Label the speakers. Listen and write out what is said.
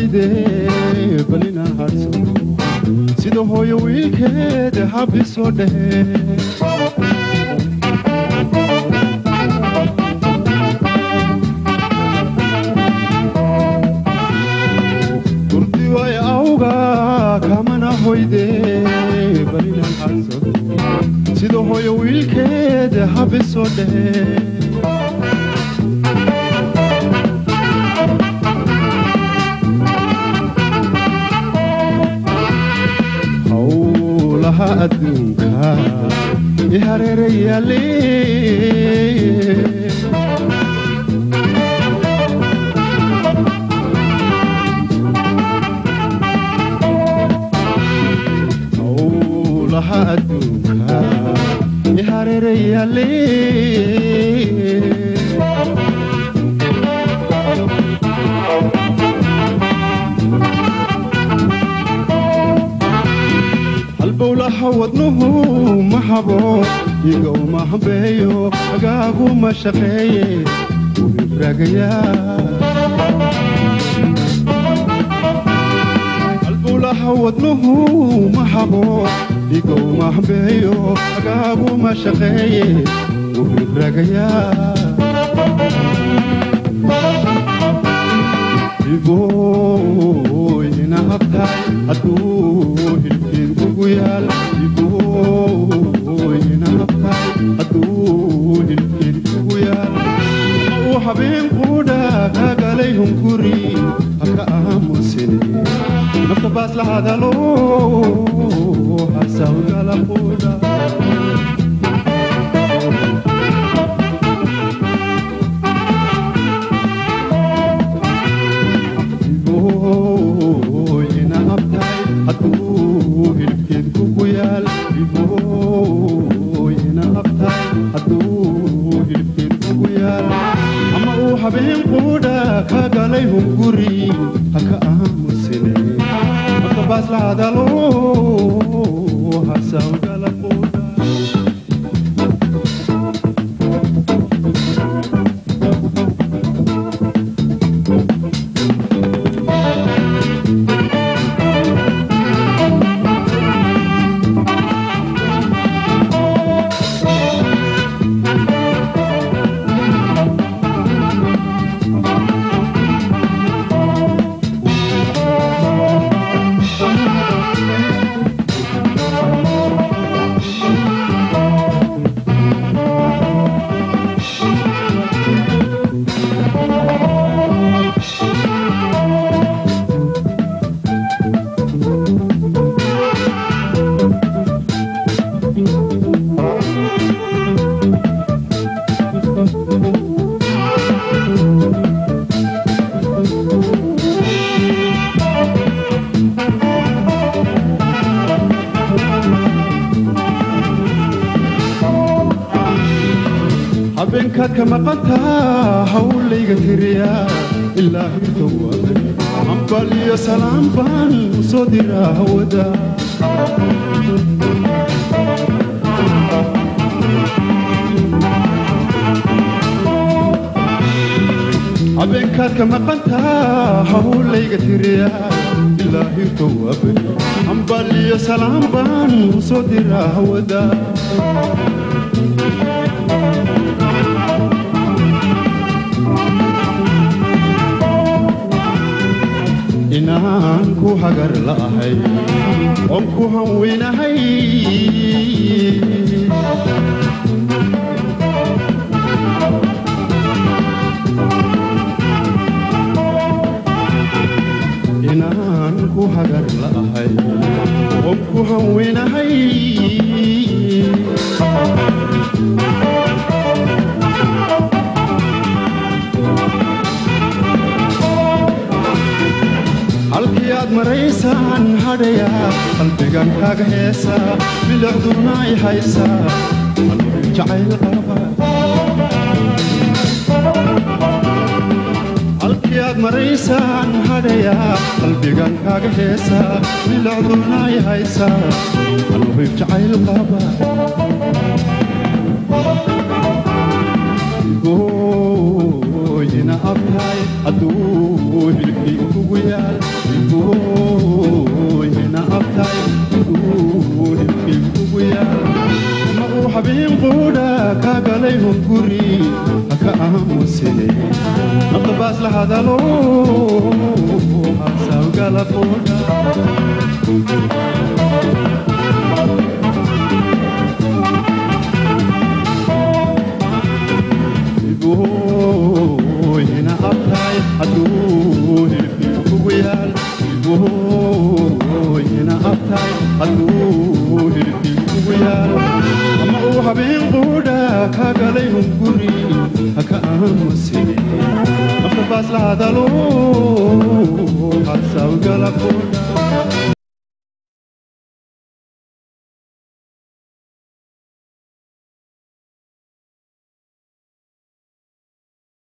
Speaker 1: hoyde bal inaan hadhsado sida hooyo wiilkeeda habisoo dhehe hurdi way awga kamana hoyde bal inaan hadhsado sida hooyo wiilkeeda habisoo dhehe howlaha adduunka i hareerayaale howlaha adduunka i hareerayaale halbowlaha wadnuhu ma habo iga uma hambeeyo agaagu ma shaqeeye wuu ifraagayaa halbowlaha wadnuhu ma habo iga uma hambeeyo agaagu ma shaqeeye wuu ifraagayaa iboyna habtahay hadduu hilkeed ugu yaal iboyna habtahay hadduu hilkeed ugu yaal uu habeen quudha kagalay hunguri haka aamusine nafta baas la hadalo hasawgala quudha iboyna habtahay hadduu hilkeed kugu yaal iboyna habtahay hadduu hilkeed kugu yaal ama uu habeen quudha ka galay hunguri haka aamusine marka baas la hadalo hasawgala quudha habeenkaad ka maqantaa hawlayga tiriyaa ilaa hirtowabay hambal iyo salaam baan u soo diraa hawada habeenkaad ka maqantaa hawlayga tiriyaa ilaa hirtowabay hambal iyo salaam baan u soo diraa hawada inaan ku hagar la'ahay oon ku hanweynahay inaan ku hagar la'ahay oon ku hanweynahay halkii aad maraysaan hadhayaa qalbigan kaaga heesaa bilicduna ay haysaa qalbi jacayl qaba halkii aad maraysaan hadhayaa qalbigan kaaga heesaa bilicduna ay haysaa qalbi jacayl qaba gooyina abtahay hadduu hilibkii kugu yaal ilbooyina abtay hadduu hilibkii kugu yaal ma uu habeen quudha ka galay hunguri haka aamusine nafta baas la hadalo hasawgala quudha ilbooyina abtay hadduu hilibkii kugu yaal ilbooyina abtay hadduu hilibkii kugu yaal ama uu habeen quudha ka galay hunguri haka aamusine nafta baas la hadalo hasawgala quudha